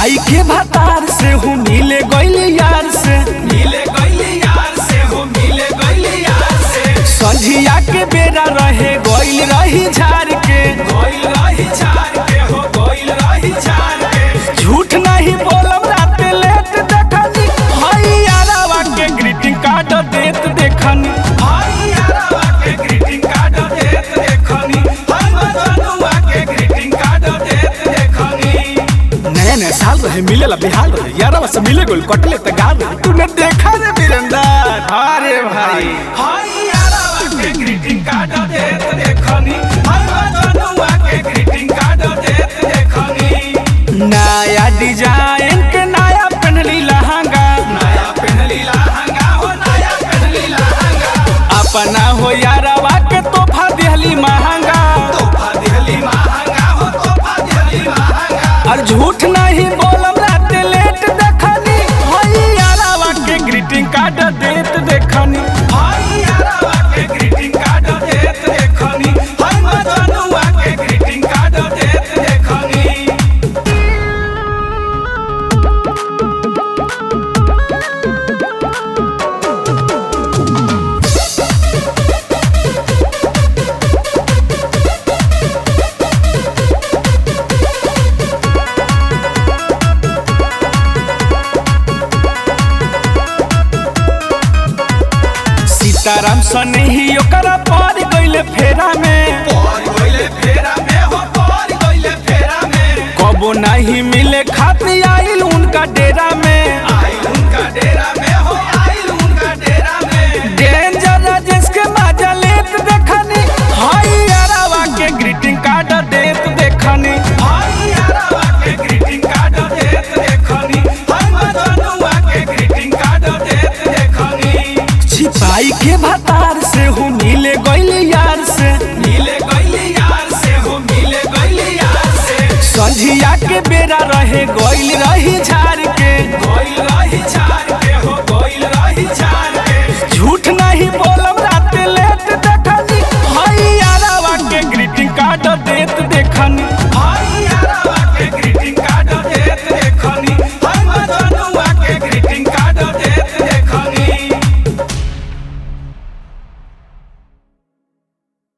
छिपाई के भतार से हूँ मिले गइल यार से मिले गइली यार से हो मिले गइली यार से संझिया के बेरा रहे गइल रही झार के गइल रही छाड़ के हो गइल रही छाड़ के झूठ नहीं बोलब रात लेट देखनी हई यारावा के ग्रीटिंग कार्ड देत देखनी हाय यारवा के ग्रीटिंग कार्ड देत देखनी हम जनुआ के ग्रीटिंग कार्ड देत देखनी नया नया साल रहे मिले ला बिहार रहे यारावा से मिले गइल कटले त गाल रहे तूने देखा रे वीरेंद्र अरे भाई हाय यारवा के ग्रीटिंग कार्ड देत देखनी हम जनुआ के ग्रीटिंग कार्ड देत देखनी नया डिजाइन के नया पहनली लहंगा नया पहनली लहंगा हो नया पहनली लहंगा अपना हो यारावा के तोहफा दिहली महंगा तोहफा दिहली महंगा हो तोहफा दिहली महंगा और झूठ नहीं बोलब रात लेट देखनी हई यारावा के ग्रीटिंग कार्ड देत देखनी हाय यारवा के ग्रीटिंग कार्ड देत देखनी हम जनुआ के ग्रीटिंग कार्ड देत देखनी सीताराम सने ही ओकरा पार गइले फेरा में पर गइले फेरा में हो पर गइले फेरा में कबो नहीं मिले खातिर आइल उनका डेरा में आई उनका डेरा में हो आई उनका डेरा में डेंजर राजेश के मजा लेत देखनी हई यारावा के ग्रीटिंग कार्ड देत देखनी हाय यारवा के ग्रीटिंग कार्ड देत देखनी हम जनुआ के ग्रीटिंग कार्ड देत देखनी छिपाई के भतार से हूँ मिले गइल यार से मिले गइली यार से हो मिले गइली यार से संझिया के बेरा रहे गइल रही झा